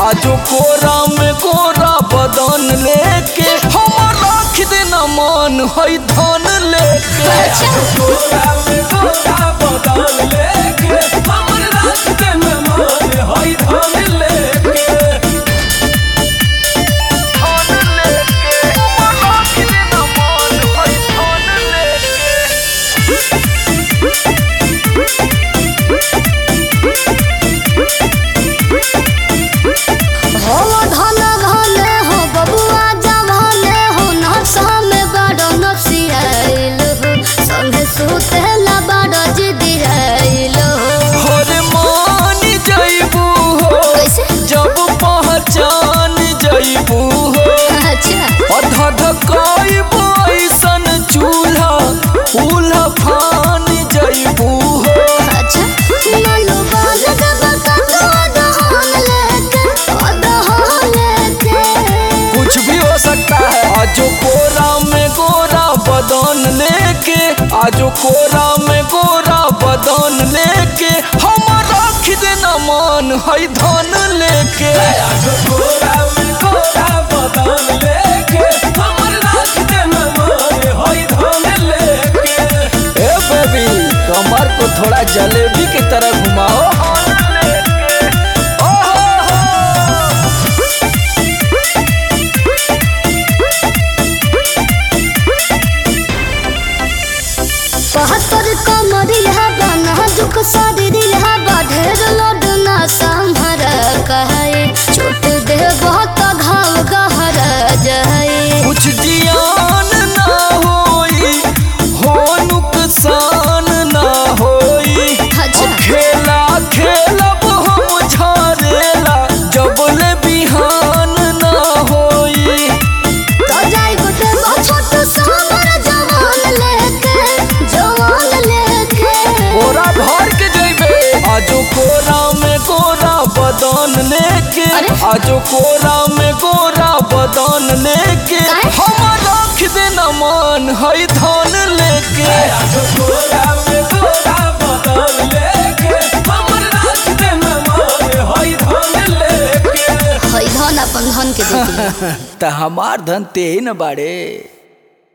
आजो कोरा में कोरा बदन लेके हमर राख देना मान है धन लेके कोरा में कोरा बदन लेके हमर राख देना मान है धन लेके धन लेके हमर राख देना मान है धन लेके हो धन धन हो बबुआ जवान हो नशा में बड़ नसियाइल हो संगे सुतेला बड़ जिदियाइल हो हर मान जइबू हो कैसे जब पहचान जइबू हो अच्छा अधध कइबू ऐसन चूल्हा उल्हा फान जइबू हो अच्छा नलो बाल जब कतो दहन लेके दहन लेके कुछ भी हो सकता है आजो कोरा में गोरा बदन लेके आजो कोरा में गोरा बदन लेके हम रख देना मान है धन लेके आजो कोरा में कोरा बदन लेके हमर राख देना मान है धन लेके ए बेबी कमर को थोड़ा जलेबी की तरह घुमाओ ओहो हो। बहत्तर कमरिया बना दुख शरीरिया बढ़ेर लोड ना संभर कहे छोट दे बहुत घाव गहर जाए कुछ जियान ना होई हो नुकसान ना होई अच्छा। अब खेला खेलब हम झरेला जबले बिहान ना होई तो जाई गोटे छोट सामर जवान लेके जवान लेके कोरा भर के जइबे आजो कोरा में गोरा बदन लेके अरे? आजो कोरा में गोरा बदन लेके काहे? हम रख देना मान है धन लेके आजो कोरा में कोरा बदन लेके हमर राख देना मान है धन लेके है धन अपन धन के देती त हमार धन ते ही न बाड़े